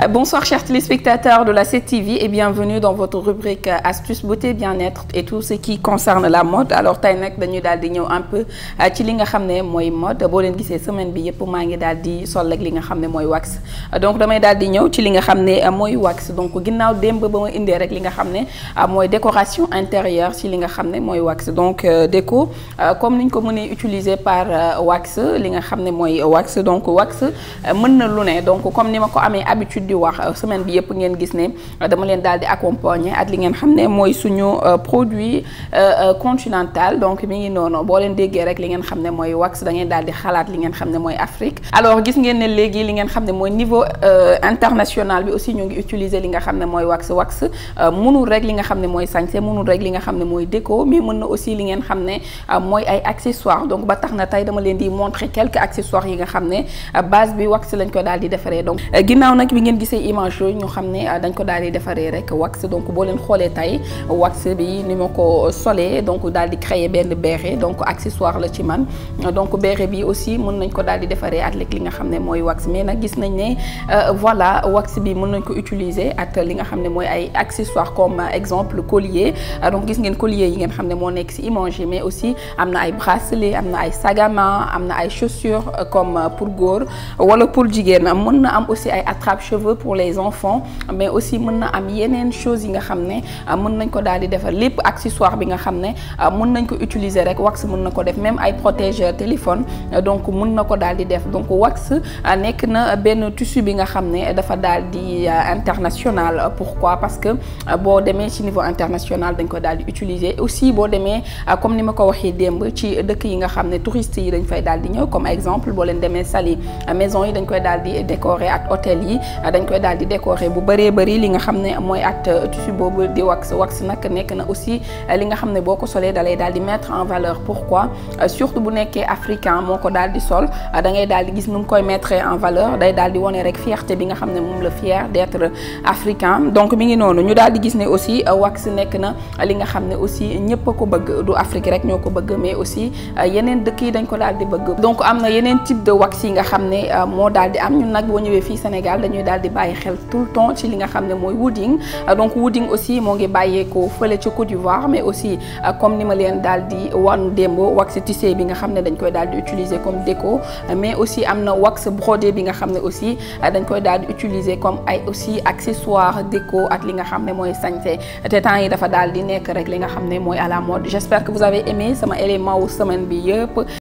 Bonsoir chers téléspectateurs de la 7TV et bienvenue dans votre rubrique astuces beauté bien-être et tout ce qui concerne la mode alors tey nag dañuy daal di ñëw un peu ci li nga xam ne mooy mode boo leen gisee semaine bi yëpp maa ngi daal di sol ak li nga xam ne mooy wax donc damay daal di ñëw ci li nga xam ne mooy wax donc ginnaaw démb ba ma indee rek li nga xam ne mooy décoration intérieure ci li nga xam ne mooy wax donc déco comme niñ ko mënee utiliser par wax li nga xam ne mooy wax donc wax mën na lu ne donc comme ni ma ko amee habitude di wax semaine bi yëpp ngeen gis ne dama leen daal di accompagner ak li ngeen xam ne mooy suñu produit continental donc mi ngi noonu boo leen déggee rek li ngeen xam ne mooy wax da ngeen daal di xalaat li ngeen xam ne mooy Afrique alors gis ngeen ne léegi li ngeen xam ne mooy niveau international bi aussi ñu ngi utiliser li nga xam ne mooy wax wax mënul rek li nga xam ne mooy sañse mënul rek li nga xam ne mooy déco mais mën na aussi li ngeen xam ne mooy ay accessoires donc ba tax na tey dama leen di montrer quelques accessoires yi nga xam ne base bi wax lañ ko daal di defaree donc ginnaaw nag bi ngeen gisee image yooyu ñu xam ne dañ ko daal di defaree rek wax donc boo leen xoolee tey wax bi ni ma ko solee donc daal di créer benn béret donc accessoire la ci man donc béret bi aussi mën nañ ko daal di defaree ak li nga xam ne mooy wax mais nag gis nañ ne voilà wax bi mën nañ ko utiliser ak li nga xam ne mooy ay accessoires comme exemple collier donc gis ngeen collier yi ngeen xam ne moo nekk ci image yi mais aussi am na ay bracelet am na ay sagama am na ay chaussures comme pour góor wala pour jigéen mën na am aussi ay attrape-cheveux pour les enfants mais aussi mën na am yeneen choses yi nga xam ne mën nañ ko daal di defar lépp accessoire bi nga xam ne mën nañ ko utiliser rek wax mën na ko def même ay protège téléphone donc mën na ko daal di def donc wax nekk na benn tissu bi nga xam ne dafa daal di international pourquoi parce que boo demee ci niveau international dañ ko daal di utiliser aussi boo demee comme ni ma ko waxee démb ci dëkk yi nga xam ne touristes yi dañ fay daal di ñëw comme exemple boo leen demee Saly maison yi dañ koy daal di décorer ak hôtel yi dañ koy daal di décorer bu bëree bëri li nga xam ne mooy at tissu boobu di wax wax nag nekk na aussi li nga xam ne boo ko solee dalay daal di mettre en valeur pourquoi surtout bu nekkee africain moo ko daal di sol da ngay daal di gis nu mu koy mettre en valeur day daal di wone rek fierté bi nga xam ne moom la fier d'être africain donc mi ngi noonu ñu daal di gis ne aussi wax nekk na li nga xam ne aussi ñëpp a ko bëgg du Afrique rek ñoo ko bëgg mais aussi yeneen dëkk yi dañ ko daal di bëgg donc am na yeneen type de wax yi nga xam ne moo daal di am ñun nag boo ñëwee fii Sénégal dañuy daal di bàyyi xel tout le temps ci li nga xam ne mooy wooding donc wooding aussi moo ngi bàyyeekoo fële ca Côte d'Ivoire mais aussi comme ni ma leen daal di wan démb wax tissé bi nga xam ne dañ koy daal di utiliser comme déco mais aussi am na wax brodé bi nga xam ne aussi dañ koy daal di utiliser comme ay aussi accessoire déco ak li nga xam ne mooy sañse te temps yi dafa daal di nekk rek li nga xam ne mooy à la mode j'espère que vous avez aimé sama élément wu semaine bi yëpp